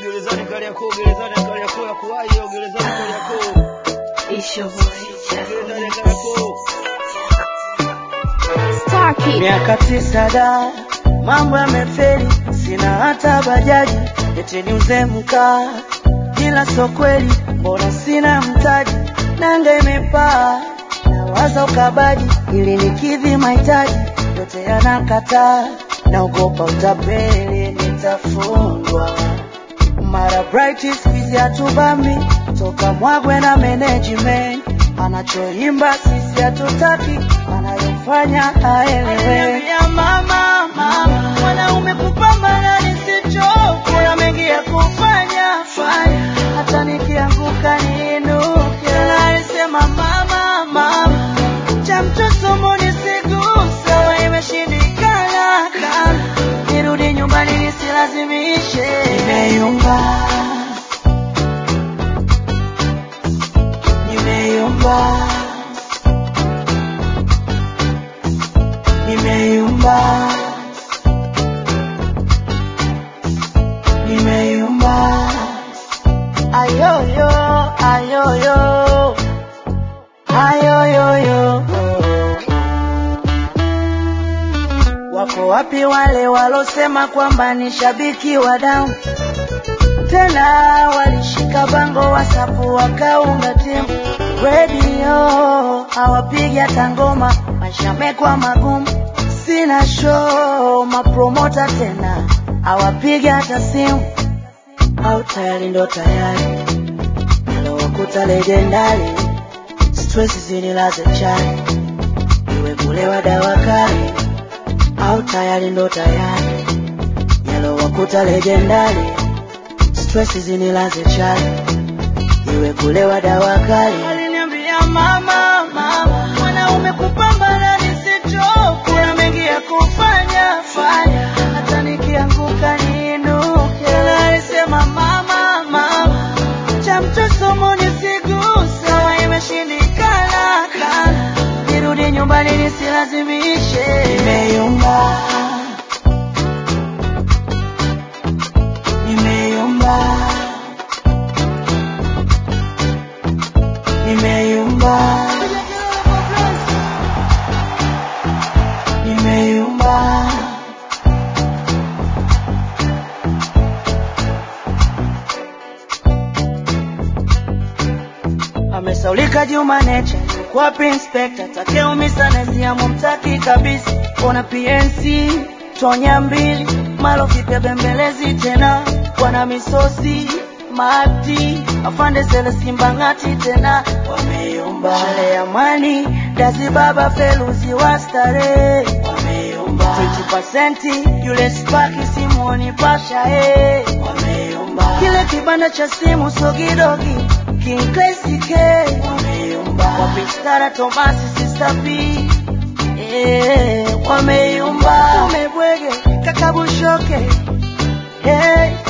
gerezani Kariakoo, gerezani Kariakoo ya kuwahi hiyo gerezani Kariakoo, It's your boy, gerezani Kariakoo. Star Kid. Miaka tisa da, mambo yamefeli, sina hata bajaji, eti niuze mkaa, ila so kweli, mbona sina mtaji, nanga imepaa, nawaza ukabaji, ili nikidhi mahitaji, yote yanakataa, naogopa utapeli, nitafungwa mara bright squeeze hatubami toka mwagwe na management anachoimba sisi hatutaki anayofanya haelewe mama mama mwanaume kupambana nisichoke na mengi ya kufanya fanya hata nikianguka niinuke na alisema mama mama cha mtoto munisigusa wa imeshindikana kana nirudi nyumbani nisilazimishe nimeyumba nimeyumba nimeyumba nimeyumba ayoyo ayoyo ayoyoyo wako wapi wale walosema kwamba ni shabiki wa damu tena walishika bango wasapu wakaunga timu redio hawapigi hata ngoma maisha yamekuwa magumu sina show mapromota tena hawapigi hata simu au tayari ndo tayari nalowakuta legendari stress zinilaze chani iwe kulewa dawa kali au tayari ndo tayari yalowakuta legendari stress zinilaze chali iwe kulewa dawa kali aliniambia mama mama mwanaume kupambana nisichoke kuna mengi ya kufanya fanya hata nikianguka niinuke na alisema mama mama cha mtoto munisigusa wa imeshindikana kana nirudi nyumbani nisilazimishe nimeyumba nimeyumba nimeyumba nimeyumba amesaulika Juma Nature kwapi inspector takeumisa naziamo mtaki kabisa ona PNC tonya mbili malo kipya bembelezi tena wana misosi mati afande sele simbangati tena wameyumba shale amani dazi baba feluzi wa starehe wameyumba 20% yule spaki simoni pasha eh wameyumba kile kibanda cha simu sogidogi King Classic eh wameyumba wapistara Tomasi Sister P eh wameyumba umebwege kakabushoke hey